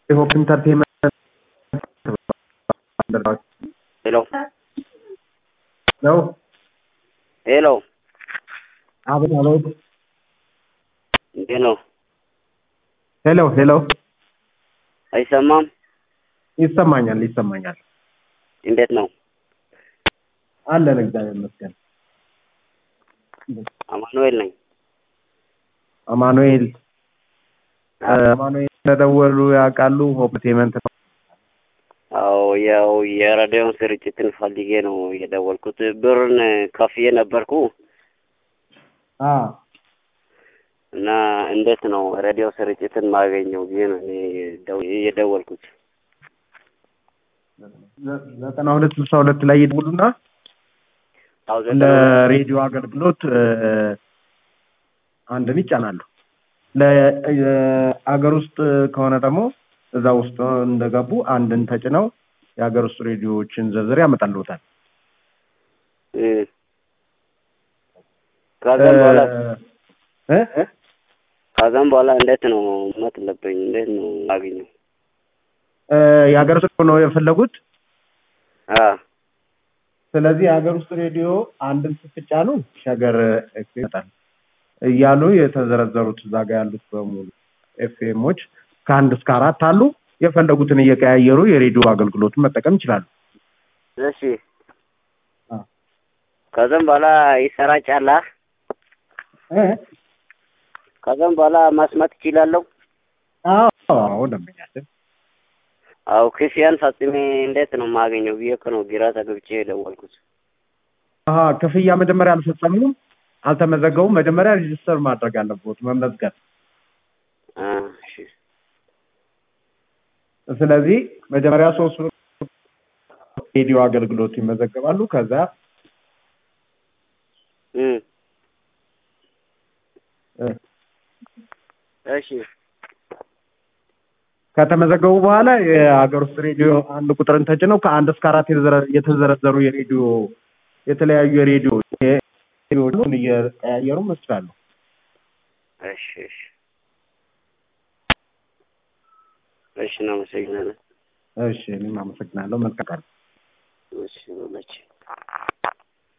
ሆፕ ኢንተርቴንመንት ሄሎ ነው። ሄሎ፣ አቤት አቤት። እንዴት ነው? ሄሎ ሄሎ። አይሰማም? ይሰማኛል ይሰማኛል። እንዴት ነው? አለን እግዚአብሔር ይመስገን። አማኑኤል ነኝ። አማኑኤል አማኑኤል ተደወሉ ያውቃሉ? ሆፕ ኢንተርቴንመንት ነው። አዎ ያው የሬዲዮን ስርጭትን ፈልጌ ነው የደወልኩት። ብርን ከፍዬ ነበርኩ አ እና እንዴት ነው ሬዲዮ ስርጭትን ማገኘው ብዬ ነው እኔ ደው- የደወልኩት። ዘጠና ሁለት ስልሳ ሁለት ላይ ይደውሉና አዎ እንደ ዘጠና ሬዲዮ አገልግሎት እ፣ አንድን ይጫናሉ። ለአገር ውስጥ ከሆነ ደግሞ እዛ ውስጥ እንደገቡ አንድን ተጭነው የሀገር ውስጥ ሬዲዮዎችን ዝርዝር ያመጣልዎታል። እ፣ ከዛም በኋላ እ እ ከዛም በኋላ እንዴት ነው መጥለብኝ? እንዴት ነው ማገኘው? እ፣ የሀገር ውስጥ ነው የፈለጉት። አ ስለዚህ የሀገር ውስጥ ሬዲዮ አንድን ስትጫኑ ሸገር ኤፍኤም ይመጣል እያሉ የተዘረዘሩት እዛ ጋ ያሉት በሙሉ ኤፍኤሞች ከአንድ እስከ አራት አሉ። የፈለጉትን እየቀያየሩ የሬዲዮ አገልግሎቱን መጠቀም ይችላሉ። እሺ አ ከዛም በኋላ ይሰራጫላ። እ ከዛም በኋላ ማስማት ይችላለሁ። አዎ አዎ ደንበኛችን አው ክፍያን ፈጽሜ እንዴት ነው የማገኘው ብዬ እኮ ነው ግራ ተገብቼ የደወልኩት። አሀ ክፍያ መጀመሪያ አልፈጸሙም፣ አልተመዘገቡም። መጀመሪያ ሬጅስተር ማድረግ አለብዎት መመዝገብ። አ እሺ ስለዚህ መጀመሪያ ሶስት ሬዲዮ አገልግሎት ይመዘገባሉ። ከዛ እ እ፣ እሺ ከተመዘገቡ በኋላ የሀገር ውስጥ ሬዲዮ አንድ ቁጥርን ተጭነው ከአንድ እስከ አራት የተዘረ- የተዘረዘሩ የሬዲዮ የተለያዩ የሬዲዮ ሬዲዮን እየቀያየሩ መስላሉ። እሺ እሺ እሺ እናመሰግናለን። እሺ እኔም አመሰግናለሁ። መልካም ቀን። እሺ መቼ